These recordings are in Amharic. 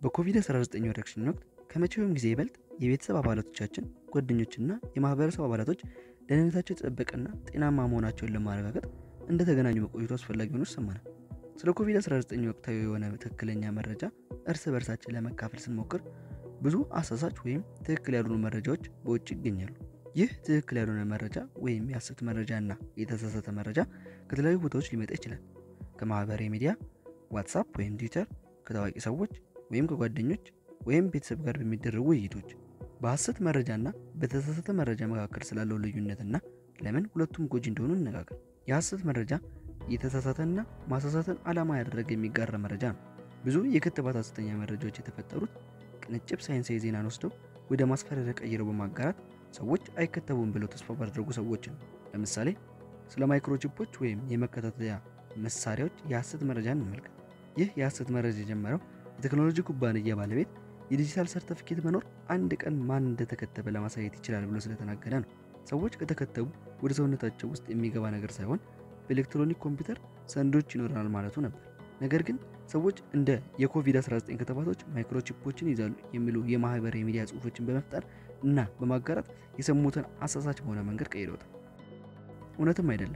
በኮቪድ-19 ወረርሽኝ ወቅት ከመቼውም ጊዜ ይበልጥ የቤተሰብ አባላቶቻችን፣ ጓደኞችና የማህበረሰብ አባላቶች ደህንነታቸው የተጠበቀና ጤናማ መሆናቸውን ለማረጋገጥ እንደተገናኙ መቆየቱ አስፈላጊ ሆኖ ይሰማናል። ስለ ኮቪድ-19 ወቅታዊ የሆነ ትክክለኛ መረጃ እርስ በርሳችን ለመካፈል ስንሞክር ብዙ አሳሳች ወይም ትክክል ያልሆኑ መረጃዎች በውጭ ይገኛሉ። ይህ ትክክል ያልሆነ መረጃ ወይም የሐሰት መረጃ እና የተሳሳተ መረጃ ከተለያዩ ቦታዎች ሊመጣ ይችላል። ከማህበራዊ ሚዲያ፣ ዋትሳፕ ወይም ትዊተር፣ ከታዋቂ ሰዎች ወይም ከጓደኞች ወይም ቤተሰብ ጋር በሚደረጉ ውይይቶች። በሐሰት መረጃና በተሳሳተ መረጃ መካከል ስላለው ልዩነትና ለምን ሁለቱም ጎጂ እንደሆኑ እንነጋገር። የሐሰት መረጃ የተሳሳተና ማሳሳትን ዓላማ ያደረገ የሚጋራ መረጃ ነው። ብዙ የክትባት ሐሰተኛ መረጃዎች የተፈጠሩት ቅንጭብ ሳይንሳዊ ዜናን ወስደው ወደ ማስፈራሪያ ቀይረው በማጋራት ሰዎች አይከተቡም ብለው ተስፋ ባደረጉ ሰዎች ነው። ለምሳሌ ስለ ማይክሮቺፖች ወይም የመከታተያ መሳሪያዎች የሐሰት መረጃ እንመልከት። ይህ የሐሰት መረጃ የጀመረው የቴክኖሎጂ ኩባንያ ባለቤት የዲጂታል ሰርተፊኬት መኖር አንድ ቀን ማን እንደተከተበ ለማሳየት ይችላል ብሎ ስለተናገረ ነው። ሰዎች ከተከተቡ ወደ ሰውነታቸው ውስጥ የሚገባ ነገር ሳይሆን በኤሌክትሮኒክ ኮምፒውተር ሰንዶች ይኖረናል ማለቱ ነበር። ነገር ግን ሰዎች እንደ የኮቪድ-19 ክትባቶች ማይክሮቺፖችን ይዛሉ የሚሉ የማህበራዊ ሚዲያ ጽሑፎችን በመፍጠር እና በማጋራት የሰሙትን አሳሳች በሆነ መንገድ ቀይረውታል። እውነትም አይደለም።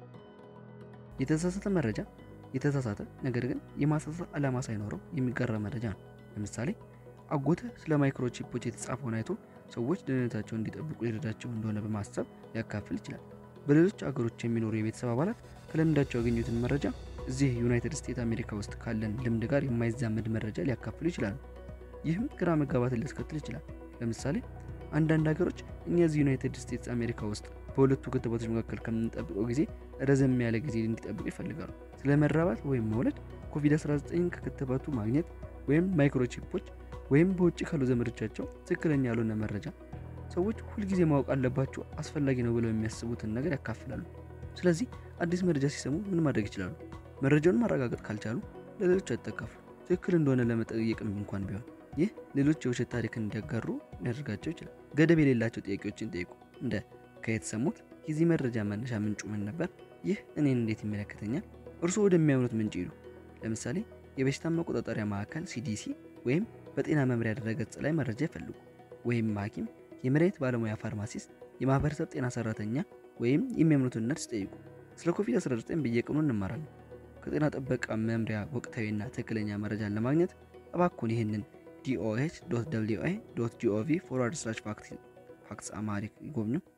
የተሳሳተ መረጃ የተሳሳተ ነገር ግን የማሳሳት ዓላማ ሳይኖረው የሚጋራ መረጃ ነው። ለምሳሌ አጎትህ ስለ ማይክሮቺፖች የተጻፈውን አይቶ ሰዎች ደህንነታቸውን እንዲጠብቁ ሊረዳቸው እንደሆነ በማሰብ ሊያካፍል ይችላል። በሌሎች አገሮች የሚኖሩ የቤተሰብ አባላት ከልምዳቸው ያገኙትን መረጃ እዚህ ዩናይትድ ስቴትስ አሜሪካ ውስጥ ካለን ልምድ ጋር የማይዛመድ መረጃ ሊያካፍሉ ይችላሉ። ይህም ግራ መጋባትን ሊያስከትል ይችላል። ለምሳሌ አንዳንድ ሀገሮች እኛ እዚህ ዩናይትድ ስቴትስ አሜሪካ ውስጥ በሁለቱ ክትባቶች መካከል ከምንጠብቀው ጊዜ ረዘም ያለ ጊዜ እንዲጠብቁ ይፈልጋሉ። ስለ መራባት ወይም መውለድ፣ ኮቪድ-19 ከክትባቱ ማግኘት ወይም ማይክሮቺፖች ወይም በውጭ ካሉ ዘመዶቻቸው ትክክለኛ ያልሆነ መረጃ ሰዎች ሁልጊዜ ማወቅ አለባቸው አስፈላጊ ነው ብለው የሚያስቡትን ነገር ያካፍላሉ። ስለዚህ አዲስ መረጃ ሲሰሙ ምን ማድረግ ይችላሉ? መረጃውን ማረጋገጥ ካልቻሉ ለሌሎች አይጠቀፉ። ትክክል እንደሆነ ለመጠየቅም እንኳን ቢሆን ይህ ሌሎች የውሸት ታሪክን እንዲያጋሩ ሊያደርጋቸው ይችላል። ገደብ የሌላቸው ጥያቄዎችን ጠይቁ። እንደ ከየት ሰሙት? የዚህ መረጃ መነሻ ምንጩ ምን ነበር? ይህ እኔን እንዴት ይመለከተኛል? እርስዎ ወደሚያምኑት ምንጭ ይሉ። ለምሳሌ የበሽታ መቆጣጠሪያ ማዕከል ሲዲሲ ወይም በጤና መምሪያ ድረገጽ ላይ መረጃ ይፈልጉ። ወይም ሐኪም፣ የመድኃኒት ባለሙያ፣ ፋርማሲስት፣ የማህበረሰብ ጤና ሰራተኛ ወይም የሚያምኑትን ነርስ ጠይቁ። ስለ ኮቪድ-19 በየቀኑ እንማራለን። ከጤና ጥበቃ መምሪያ ወቅታዊና ትክክለኛ መረጃን ለማግኘት እባክዎን ይህንን ዲኦኤች ጂኦቪ ፎርዋርድ ስላሽ ፋክትስ አማሪክ ይጎብኙ።